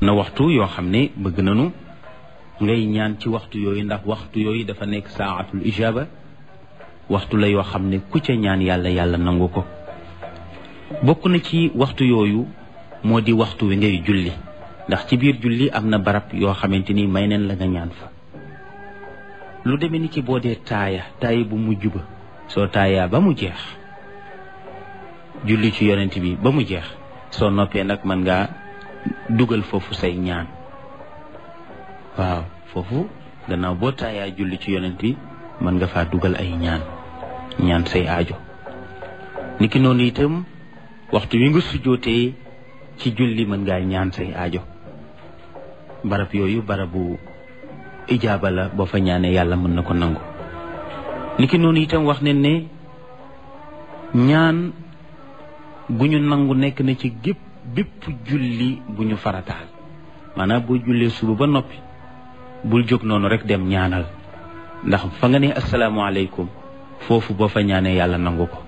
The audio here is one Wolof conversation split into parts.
na waxtu yoo xam ne bëgg nañu ngay ñaan ci waxtu yooyu ndax waxtu yooyu dafa nekk saatul ijaba waxtu la yoo xam ne ku ca ñaan yàlla yàlla nangu ko bokk na ci waxtu yooyu moo di waxtu wi ngay julli ndax ci biir julli am na barab yoo xamante ni may neen la nga ñaan fa lu demee ni ki boo dee taaya taaya bu mujj ba soo taayaa ba mu jeex julli ci yonent bi ba mu jeex soo noppee nag mën ngaa dugal foofu say ñaan waaw foofu gannaaw boo taayaa julli ci yonent bi mën nga faa dugal ay ñaan ñaan say aajo niki noonu itam waxtu wi nga sujjootee ci julli mën ngaa ñaan say aajo barab yooyu barabu ijaaba la boo fa ñaanee yàlla mën na ko nangu niki noonu itam wax ne ne ñaan gu ñu nangu nekk na ci gépp bépp julli bu ñu farataal maanaam boo jullee suba ba noppi bul jóg noonu rek dem ñaanal ndax fa nga ne asalaamaaleykum foofu boo fa ñaanee yàlla nangu ko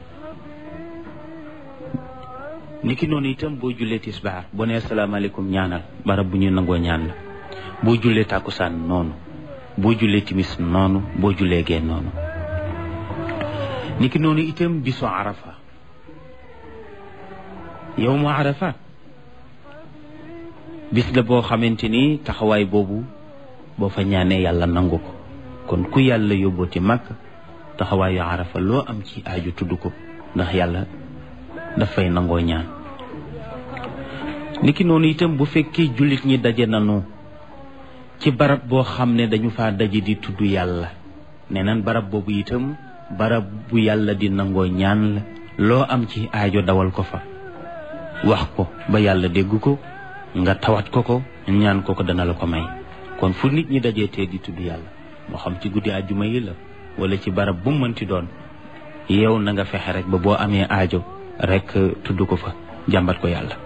niki noonu itam boo jullee tisbaar boo nee asalaamaaleykum ñaanal barab bu ñuy nangoo ñaan la boo jullee tàkkusaan noonu boo jullee timis noonu boo jullee gee noonu niki noonu itam bisu arafa yow mu arafa bis la boo xamante ni taxawaay boobu boo fa ñaanee yàlla nangu ko kon ku yàlla yóbbooti màkk taxawaayu arafa loo am ci aaju tudd ko ndax yàlla dafay nangoo ñaan niki noonu itam bu fekkee jullit ñi daje nanu ci barab boo xam ne dañu faa daje di tudd yàlla nee nan barab boobu itam barab bu yàlla di nangoo ñaan la loo am ci aajo dawal ko fa wax ko ba yàlla dégg ko nga tawat ko ko ñaan ko ko dana la ko may kon fu nit ñi dajee tee di tudd yàlla moo xam ci guddi àjjuma yi la wala ci barab bu mu mënti doon yow na nga fexe rek ba boo amee aajo rek tudd ko fa jàmbat ko yàlla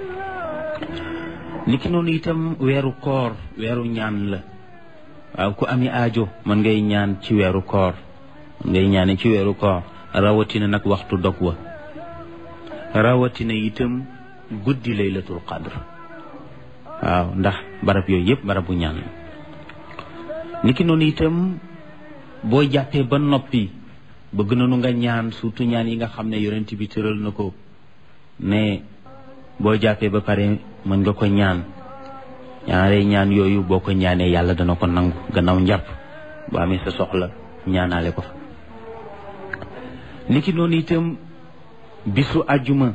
niki noonu itam weeru koor weeru ñaan la waaw ku ami aajo mën ngay ñaan ci weeru koor mën ngay ñaane ci weeru koor rawatina nag waxtu dog wa rawatina itam guddi laylatul qadr waaw ndax barab yooyu yëpp barabu ñaan la niki noonu itam boo jàppee ba noppi bëgg nañu nga ñaan surtout ñaan yi nga xam ne yonent bi tëral na ko ne boo jàppee ba pare mën nga ko ñaan ñaare ñaan yooyu boo ko ñaanee yàlla dana ko nangu gannaaw njàpp boo amee sa soxla ñaanaale ko fa niki noonu itam bisu àjjuma